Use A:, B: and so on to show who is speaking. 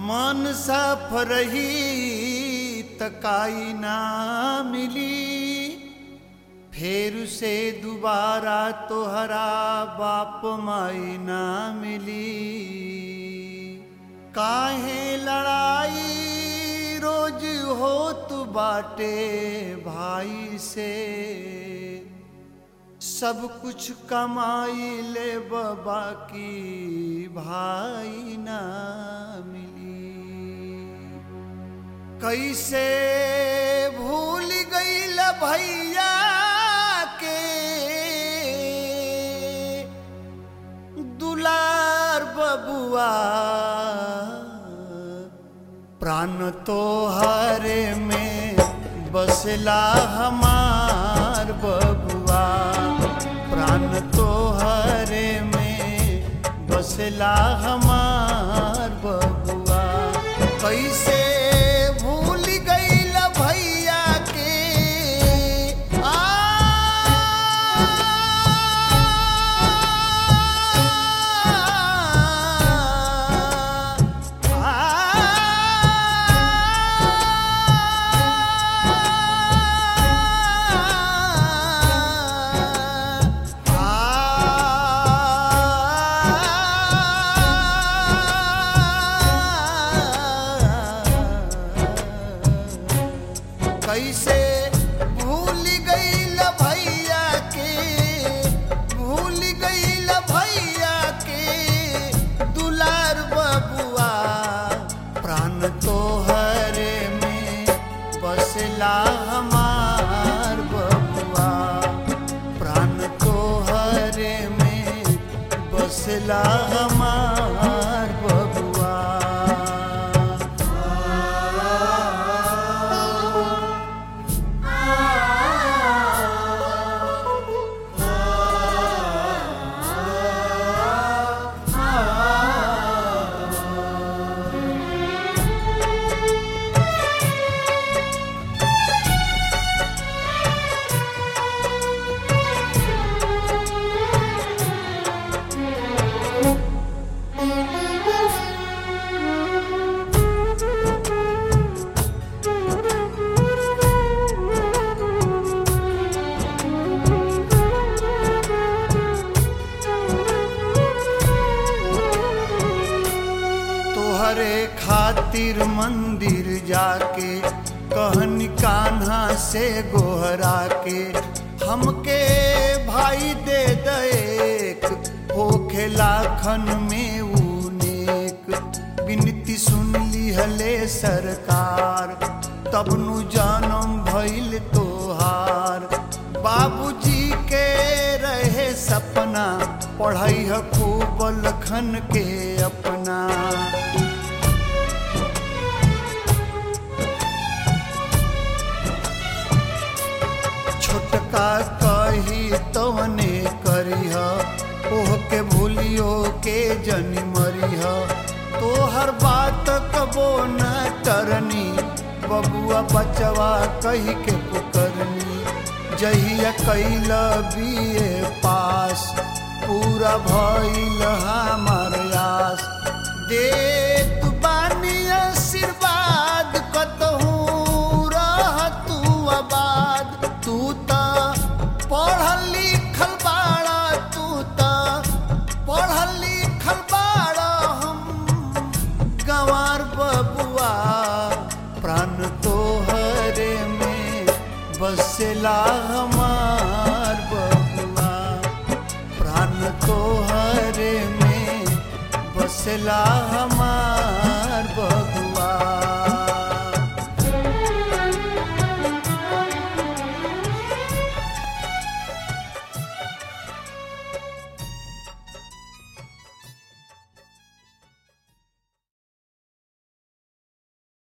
A: मन साफ रही तकाई ना मिली फेर से दोबारा तोहरा बाप माई ना मिली काहे लड़ाई रोज होत बाटे भाई से सब कुछ कमाई ले बाबा की भाई ना मिली कैसे भूल गईल भैया के दुलार बबुआ प्राण तो हरे में बसला हमार बबुआ प्राण तो हरे में बसला हमार बबुआ कैसे भूल गईल भैया के आ कैसे भूल गईल भैया के भूल गईल भैया के दुलार बबुआ प्राण तो हरे में बसला हमार बबुआ प्राण तो हरे में बसला हमार बबुआ तोहरे खातिर मंदिर जाके कहनी कान्हा से गोहरा के हमके भाई दे देक होखे लाखन में ऊनेक बिनती सुन लिहले सरकार तब नु जानम भइल तोहार बाबूजी के रहे सपना पढ़ाई ह खूब लखन के अपना छोटका कही तवने करीह ओह के भूलियो के जनी मरीह तोहर बात कबो न करनी बबुआ बचवा कही के पुकरनी जहिया कैल बीए पास पूरा भइल हमार आस दे तू बानी आशीर्वाद कतहूँ रह तू आबाद तू त पढ़ल लिखल बाड़ा तू त पढ़ल लिखल बाड़ा हम गंवार बबुआ प्राण तो हरे में बसला हमार बबुआ प्राण तो हरे में बसला हमार